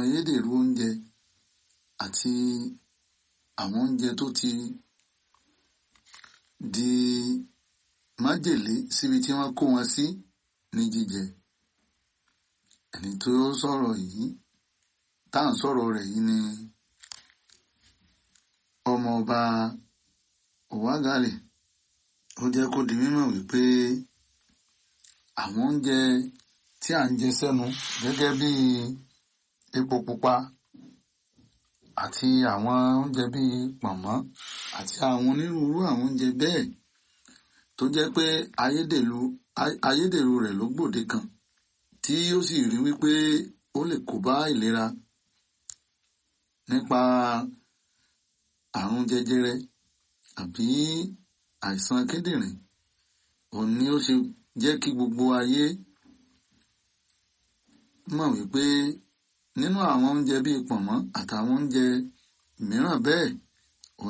ayédèrú oúnjẹ àti àwọn oúnjẹ tó ti di májèlé síbi tí wọ́n kó wọn sí ní jíjẹ ẹni tó sọ̀rọ̀ yìí tá à ń sọ̀rọ̀ rẹ̀ yìí ni ọmọọba Òwágàlè ó jẹ́ kó di mímọ̀ wípé àwọn oúnjẹ tí à ń jẹ sẹ́nu gẹ́gẹ́ bí epo pupa àti àwọn oúnjẹ bíi pọ̀nmọ́ àti àwọn onírúurú àwọn oúnjẹ bẹ́ẹ̀ tó jẹ́ pé ayédèrú ayédèrú rẹ̀ ló gbòde kan tí ó sì rí wípé ó lè kó bá ìlera nípa àrùn jẹjẹrẹ àbí àìsàn kíndìnrín òun ni ó ṣe jẹ́ kí gbogbo ayé mọ̀ wípé nínú àwọn oúnjẹ bíi pọ̀nmọ́ àtàwọn oúnjẹ mìíràn bẹ́ẹ̀